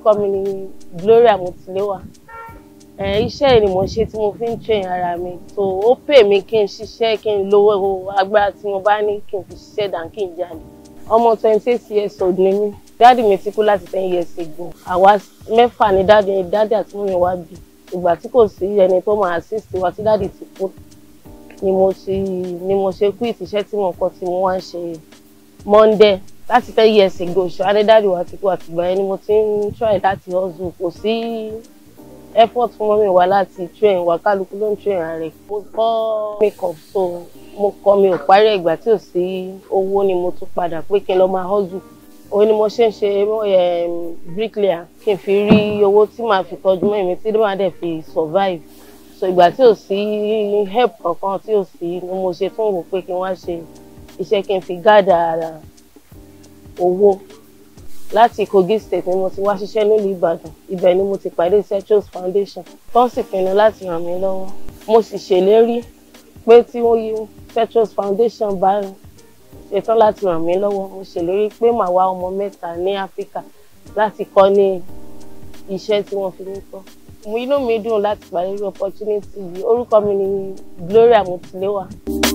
orúkọ mi ni Gloria Mutilewa iṣẹ́ yìí ni mo ṣe tí mo fi ń train ara mi so ó pè mí kí n ṣiṣẹ́ kí n lówó agbára tí mo bá ní kí n fi ṣiṣẹ́ dàn kí n jalè ọmọ twenty eight years old ni mí dáàdì mi ti kú láti ten years ago àwa mẹ́fà ni dáàdì dáàdì àti mọ́mi wá bí ìgbà tí kò sí ẹni tó máa assist wa tí dáàdì ti kú ni mo ṣe ni mo ṣe quit iṣẹ́ tí mo kọ́ tí mo wá ń ṣe Monday láti ten years ago ṣọ́adé dáàdì wa ti kú àtìgbà yẹn ni mo ti ń try láti hustle kò sí effort fún mọ́mí wa láti train wa kálukú ló ń train ara rẹ̀ mo kọ́ makeup so mo kọ́ mi ò parí ìgbà tí ò sí owó ni mo tún padà pé kí n lọ máa hustle òun ni mo ṣe ń ṣe bricklayer kí n fi rí owó tí màá fi tọ́jú mọ́ èmi tí màá dẹ̀ fi survive so ìgbà tí ò sí help kankan tí ò sí ni mo ṣe tún wò pé kí n wá ṣe iṣẹ́ kí n fi gádà owó láti Kogi state ni mo ti wá ṣiṣẹ́ nílùú Ìbàdàn ibẹ̀ ni mo ti pàdé Setros Foundation tó ń sì pinnu láti ràn mí lọ́wọ́ mo sì ṣèlérí pé tí wọ́n yí Setros Foundation bá ṣetán láti ràn mí lọ́wọ́ mo ṣèlérí pé màá wá ọmọ mẹ́ta ní Áfíríkà láti kọ́ ní iṣẹ́ tí wọ́n fi mí kọ́ mo inú mi dùn láti pàdé irú opportunity yìí orúkọ mi ni Gloria Mutilewa.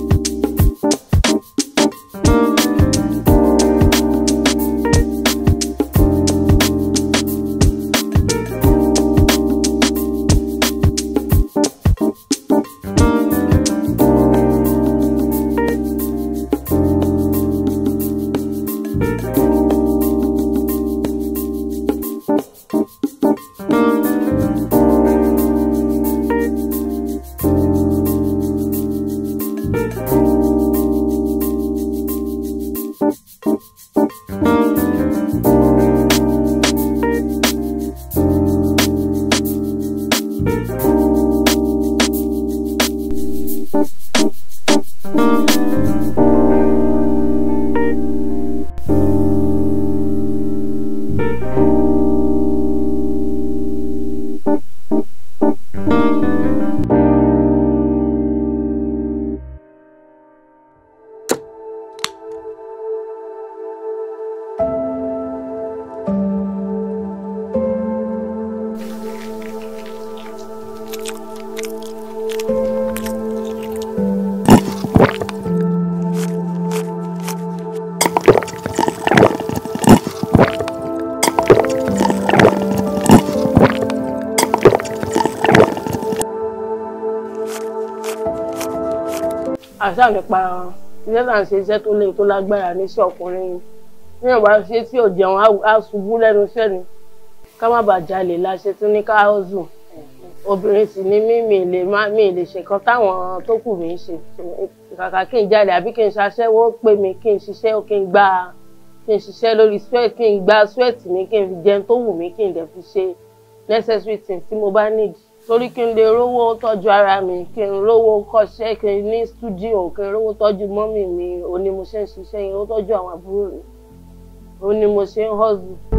àṣà nípa iṣẹ́ náà ṣe iṣẹ́ tó lé tó lágbára níṣẹ́ ọkùnrin ni ní ìwà ṣe tí ò jẹun á ṣubú lẹ́nu iṣẹ́ ni ká má bàa jalè la ṣe tún ní káhózù obìnrin sì ni mí mi lè má mi lè ṣe kan táwọn tó kù mí ṣe kàkà kí n jalè àbí kí n ṣaṣẹ́wó pé mi kí n ṣiṣẹ́ kí n gba kí n ṣiṣẹ́ lórí sweat kí n gba sweat mi kí n fi jẹun tó wù mí kí n dẹ̀ fi ṣe necessary things tí mo bá need torí kí n lè rówó tọ́jú ara mi kí n rówó kọ́ṣẹ́ kí n ní stúdíò kí n rówó tọ́jú mọ́mì mi òun ni mo ṣe ń ṣiṣẹ́ yẹn ó tọ́jú àwọn àbúrò mi òun ni mo ṣe ń hustle.